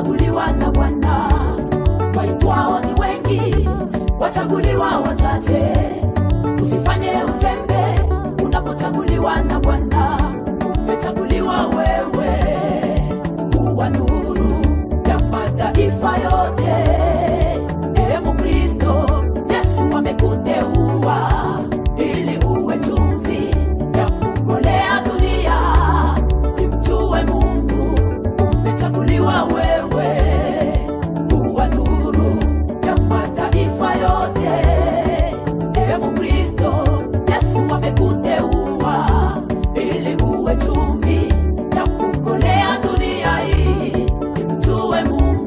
wamechaguliwa na Bwana, waitwao ni wengi, wachaguliwa wachache. Usifanye uzembe unapochaguliwa na Bwana, umechaguliwa wewe kuwa nuru ya mataifa yote. Ee Mkristo, Yesu amekuteua ili uwe chumvi ya kukolea dunia, imjue Mungu. Umechaguliwa wewe kuwa nuru ya mataifa yote. Ee Mkristo, Yesu amekuteua ili uwe chumvi ya kukolea dunia hii, imjue Mungu.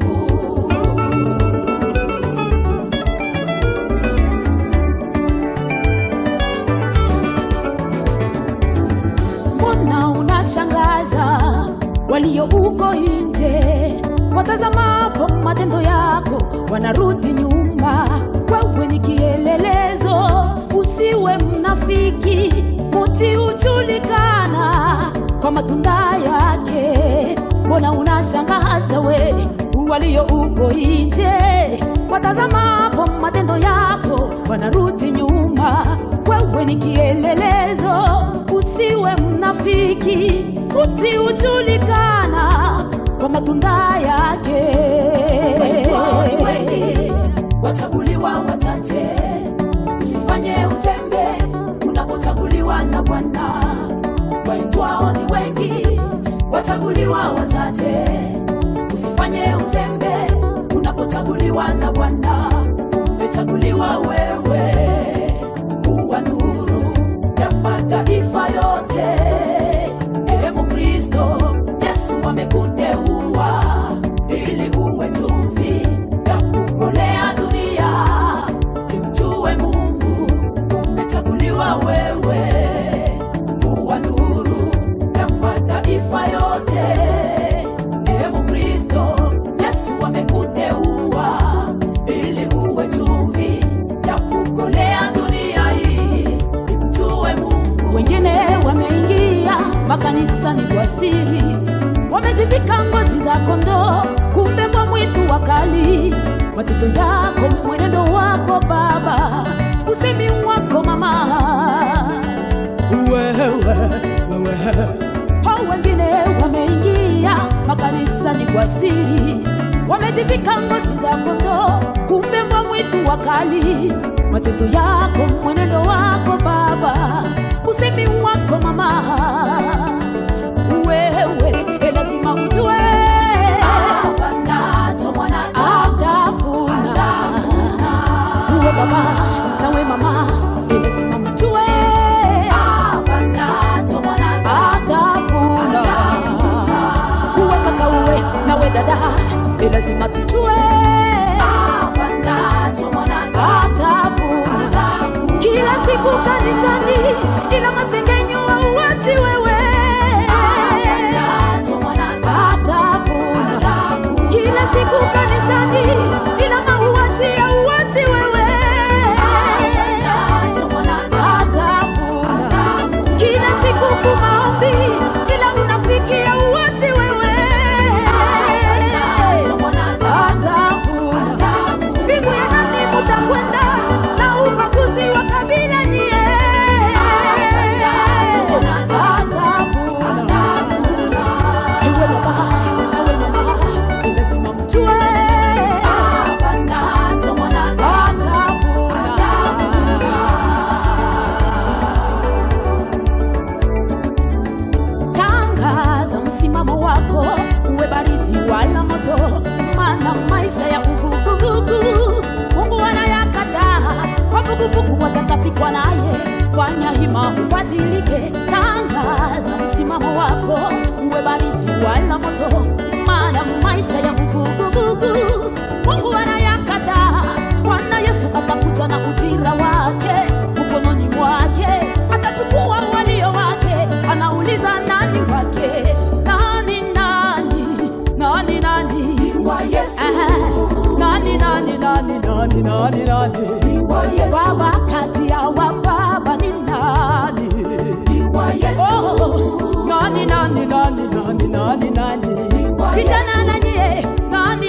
mbona unashangaza walio uko nje watazamapo matendo yako wanarudi nyuma wewe ni kielelezo usiwe mnafiki muti hujulikana kwa matunda yake mbona unashangaza we walio uko nje watazamapo matendo yako wanarudi nyuma wewe ni kielelezo usiwe mnafiki uti hujulikana kwa matunda yake Waitwao ni wengi, wachaguliwa wachache. Usifanye uzembe unapochaguliwa na Bwana. Waitwao ni wengi, wachaguliwa wachache. Usifanye uzembe unapochaguliwa na Bwana. Umechaguliwa wewe kuwa nuru ya mataifa yote. Ee Mkristo, Yesu amekuteua ili uwe chumvi ya kukolea dunia, imjue Mungu. Umechaguliwa wewe kuwa nuru ya mataifa yote. Ee Mkristo, Yesu amekuteua ili uwe chumvi ya kukolea dunia hii, imjue Mungu. wengine wameingia makanisani kwa siri wamejivika ngozi za kondoo kumbe mbwa mwitu wakali matendo yako mwenendo wako baba usemi wako mama wewe wewe hao wengine wameingia makanisani kwa siri wamejivika ngozi za kondoo kumbe mbwa mwitu wakali matendo yako mwenendo wako baba usemi wako mama wewe e lazima ujue Apanacho mwanadamu atavuna uwe baba nawe mama e lazima mjue apanacho mwanadamu atavuna uwe kaka uwe nawe dada e lazima tujue apanacho mwanadamu atavuna kila siku kanisani ila masengenyo auachi wewe apanacho mwanadamu atavuna kila siku kanisani ila mauaji auachi wewe apanacho mwanadamu atavuna kila siku kumaombi ila unafiki auachi wewe apanacho mwanadamu atavuna mbingu ya nani mutakwenda na ubaguzi wa kabila nyie atavuna Ewe baba, ewe mama, ni lazima mjue apanacho mwanadamu Tangaza msimamo wako, uwe baridi wala moto, maana maisha ya uvuguvugu Mungu anayakataa. Wavuguvugu watatapikwa naye, fanya hima ubadilike. Tangaza msimamo wako, uwe baridi wala moto, maana maisha ya uvuguvugu Mungu anayakataa. Bwana Yesu atakuja na ujira wake mkononi mwake, atachukua walio wake, anauliza nani wake, nani nani nani nani wa Yesu Aha. nani nani nani nani nani nani wa Yesu baba kati ya wababa ni nani wa Yesu Oh, nani nani nani nani nani nani Wa vijana na nyie nani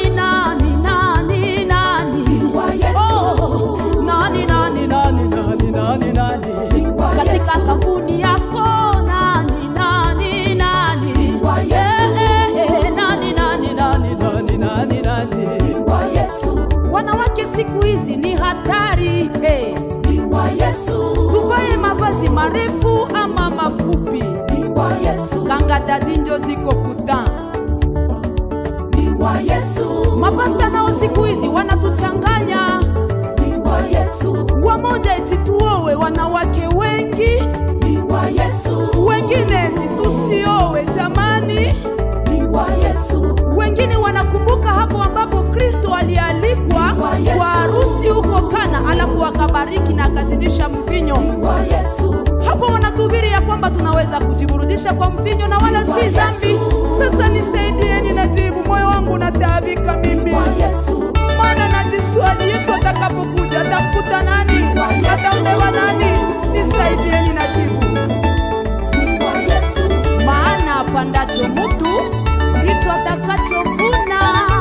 katika kampuni yako nani nani nani Ni wa Yesu. Eh, eh, eh, nani nani nani nani nani nani Ni wa Yesu, wanawake siku hizi ni hatari hey. ni wa Yesu, tuvae mavazi marefu ama mafupi ni wa Yesu, kanga dadinjo ziko kuta ni wa Yesu, mapasta nao siku hizi wanatuchanganya ni wa Yesu, wamoja eti tuowe wanawake wengi ni wa Yesu, wengine eti tusiowe jamani ni wa Yesu, wengine wanakumbuka hapo ambapo kristo alialikwa Wa Yesu. kwa harusi huko kana alafu akabariki na akazidisha mvinyo ni wa Yesu, hapo wanatuhubiri ya kwamba tunaweza kujiburudisha kwa mvinyo na wala Wa si Yesu. dhambi sasa nisaidieni najibu moyo wangu nataabika mimi wa Yesu, maana najiswali yesu atakapokuja atamkuta nani Wa Yesu. ataolewa nani nisaidieni najibu ni wa Yesu, maana apandacho mtu ndicho atakachovuna